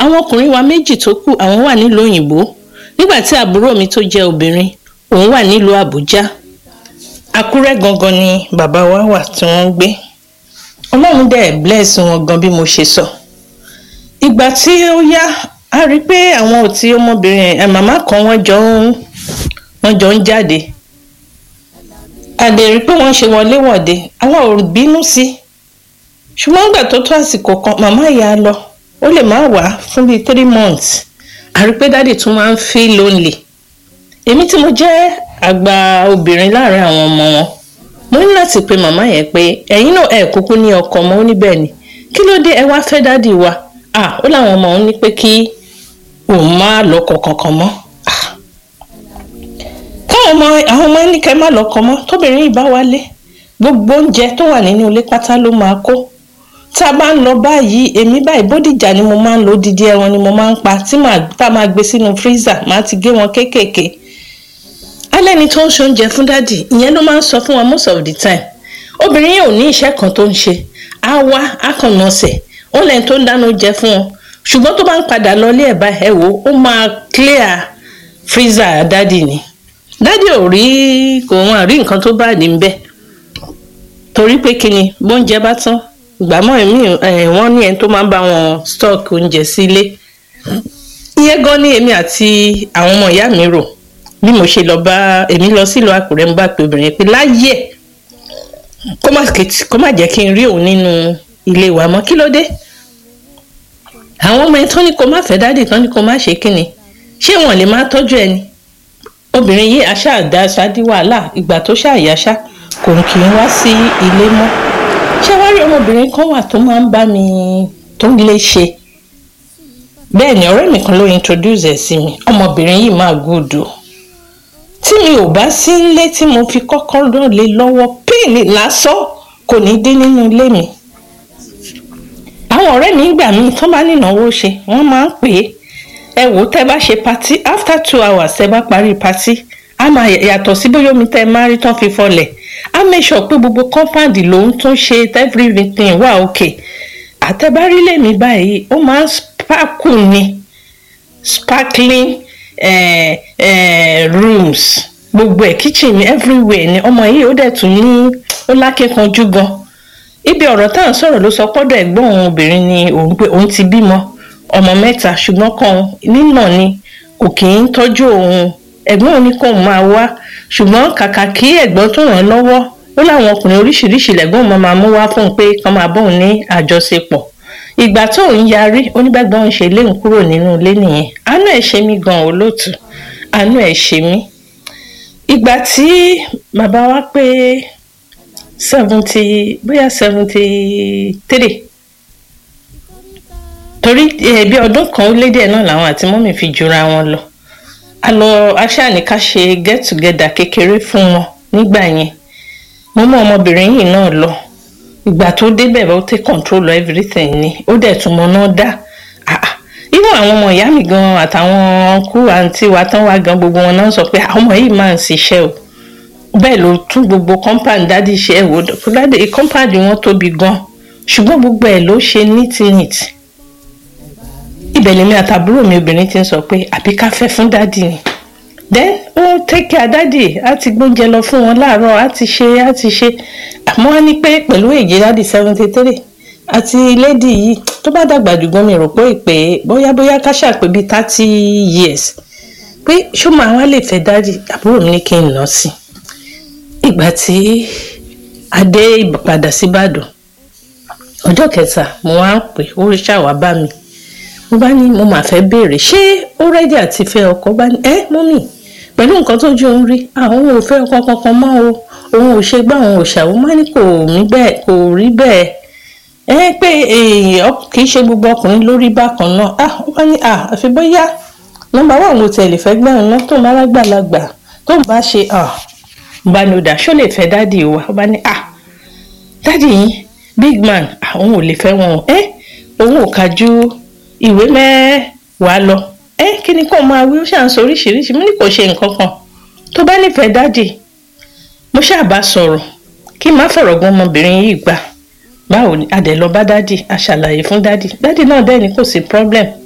àwọn ọkùnrin wa méjì tó kù àwọn wà nílùú òyìnbó nígbà tí àbúrò mi tó jẹ́ obìnrin òun wà nílùú àbújá àkúrẹ́ gangan ni bàbá wa wà tí wọ́n ń gbé ọlọ́run dẹ̀ bless wọn gan bí mo ṣe sọ ìgbà tí ó yá a rí i pé àwọn ò tí ọmọbìnrin ẹ̀ màmá kan wọ́n jọ ń wọ́n jọ ń jáde a lè rí i pé wọ́n ṣe wọléwọ̀de àwa ò bínú sí ṣùgbọ́n nígbà tó tó àsìkò kan màmá ìyá lọ ó lè má wá fún bíi three months a rí i pé dáàdì tún máa ń feel lonely èmi tí mo jẹ́ àgbà obìnrin láàrin àwọn ọmọ wọn mo ní láti pe màmá yẹn pé ẹ̀yin náà ẹ̀ kúkú ní ọkọ ọmọ ó ní bẹ́ẹ̀ ni kí ló dé ẹ wá fẹ́ dáàdì wa ah ó láwọn ọmọ òun ní pé kí òun má lọ́kọ kankan mọ́ ah káwọn ọmọ àwọn ọmọ ní kẹ́ má lọ́kọ mọ́ tóbìnrin yìí bá wálé gbogbo oúnjẹ tó wà nínú ilé pátá ló máa kó tá a bá ń lọ báyìí èmi báyìí bódìjà ni mo máa ń lo dídí ẹran ni mo máa ń pa tí màá tá a máa gbé sínú freezer màá ti gé wọn kéékèèké alẹ́ ni tó ń ṣe oúnjẹ fún dádì ìyẹn ló máa ń sọ fún wa most of the time obìnrin yìí ò ní iṣẹ́ kan tó ń ṣe á wá á kàn nà ọ̀sẹ̀ ó lẹ́yìn tó ń dáná oúnjẹ fún wọn ṣùgbọ́n tó bá ń padà lọ ilé ẹ̀ bá ẹ wò ó máa clear freezer dádì ni dádì ò rí kò wọn rí nǹkan tó bá ní bẹ́ẹ̀ torí pé kí ni bóúnjẹ bá tán ìgbàmọ́ ẹ̀mí wọ́n ní ẹni tó máa ń bá wọn stock oúnjẹ sílé ìyẹn gan ni èmi àti àwọn ọmọ ìyá mi rò bí mo ṣe lọ bá èmi lọ sílùú àkùrẹ́ ń bá pé obìnrin pé láyé kó má jẹ́ kí n rí òun nínú ilé wa mọ́ kí ló dé àwọn ọmọ ẹni tó ní kó má fẹ́ dádì tán ní kó má ṣe kíni ṣé wọn lè má tọ́jú ẹni obìnrin yìí aṣáàdá ṣáàdí wàhálà ìgbà tó ṣàyàṣá kò kì í wá sí ilé mọ́ ṣé wá rí ọmọbìnrin kan wà tó máa ń bá mi tó ń lè ṣe bẹ́ẹ̀ ni ọ̀rẹ́ mi kan ló introduce ẹ̀ sí mi ọmọbìnrin yìí máa gùdù tí mi ò bá sí ilé tí mo fi kọ́kọ́rọ́ lé lọ́wọ́ píìnì lásán kò ní dín nínú ilé mi àwọn ọ̀rẹ́ mi gbà mí tó bá nínáwó ṣe wọ́n máa ń pè é ẹ wò tẹ́ bá ṣe patí after two hours tẹ́ bá parí patí a máa yàtọ̀ sí bóyá omi tẹ́ máa rí tán fi fọlẹ̀ a make sure pé gbogbo compound lòun tún ṣe everything wà okay àtẹ̀bárí lèmi báyìí ó máa ń sparkle ni sparkling eh, eh, rooms gbogbo ẹ̀ kitchen mi everywhere ni ọmọ yìí ó dẹ̀ tún ní ó lákẹ́kanjú gan ibi ọ̀rọ̀ tá à ń sọ̀rọ̀ ló sọ pọ́dọ̀ ẹ̀gbọ́n òun obìnrin ni òun pé òun ti bímọ ọmọ mẹ́ta ṣùgbọ́n kan nínà ni kò kì í tọ́jú òun ẹ̀gbọ́n òun ní kò máa wá ṣùgbọ́n kàkà kí ẹ̀gbọ́n tó ràn án lọ́wọ́ ó láwọn ọkùnrin oríṣiríṣi lẹ́gbọ́n máa máa mú wá fún un pé kán máa bóun ní àjọṣepọ̀ ìgbà tó ń yarí onígbàgbọ́n ń ṣe léun kúrò nínú ilé nìyẹn àánú ẹ̀ ṣe mí gan olóòtú àánú ẹ̀ ṣe mí ìgbà tí bàbá wa pé seventy bóyá seventy three torí bí ọdún kan ó lé díẹ̀ náà làwọn àti mọ́mì fi jura wọn lọ a lọ aṣáàníká ṣe get together kékeré fún wọn nígbà yẹn mo mú ọmọbìnrin yìí náà lọ ìgbà tó débẹ̀ ó take control of everything ni ó dẹ̀ tún mọ náà dá irú àwọn ọmọ ìyá mi gan àtàwọn kú àǹtí wa tán wá gan gbogbo wọn náà sọ pé àwọn ọmọ yìí máa ń ṣiṣẹ́ o bẹ́ẹ̀ ló tún gbogbo compound dádì ṣe ẹ̀ wò dádì compound wọn tóbi gan ṣùgbọ́n gbogbo ẹ̀ ló ṣe neat neat ibẹ̀ lèmi àtàbúrò mi obìnrin ti ń sọ pé àbí ká fẹ́ fún dádì ni then ó take care dádì á ti gbóúnjẹ lọ fún wọn láàárọ̀ á ti ṣe á ti ṣe àmọ́ á ní pé pẹ̀lú èjì dádì seventy three àti lady yìí tó bá dàgbà jù gan mi rò pé ìpè bóyá bóyá ká ṣàpè bíi thirty years pé ṣó máa wá lè fẹ́ dádì àbúrò mi ní kí n lọ sí ìgbà tí adé padà síbàdàn ọjọ́ kẹta mo wá ń pè ó ṣàwá bá mi mo bá ní mo máa fẹ́ béèrè ṣé ó rẹ́dí àti fẹ́ ọkọ bá ní ẹ́ mọ́mì pẹ̀lú nǹkan tójú òun rí àwọn ò fẹ́ ọkọ kankan mọ́ o òun ò ṣe gbá òun ò ṣàwọn má ní kò mí bẹ́ẹ̀ kò rí bẹ́ẹ̀ ẹ pé kì í ṣe gbogbo ọkùnrin lórí bákan náà ah ó bá ní ah àfi bóyá nọ́mbà wà mo tẹ̀lé fẹ́ gbẹ̀rún náà tó ń bá lágbàlagbà tó ń bá ṣe ah bá ní o dà ṣó lè fẹ́ dádì wa ó bá ní ah dádì yín big man àwọn ò lè fẹ́ wọn ẹ òun ò kájú ìwé mẹ́wàá lọ ẹ kí ni kò máa wí ó ṣàn sọ oríṣiríṣi mo ní kò ṣe nǹkan kan tó bá nífẹ̀ẹ́ dádì mo ṣàbá sọ̀rọ̀ kí n má fọ̀rọ̀ gan ọmọbìnrin yìí gbà báwo ni adẹ̀ lọ bá dádì a ṣàlàyé fún dádì dádì náà dẹ́ ni kò sí problem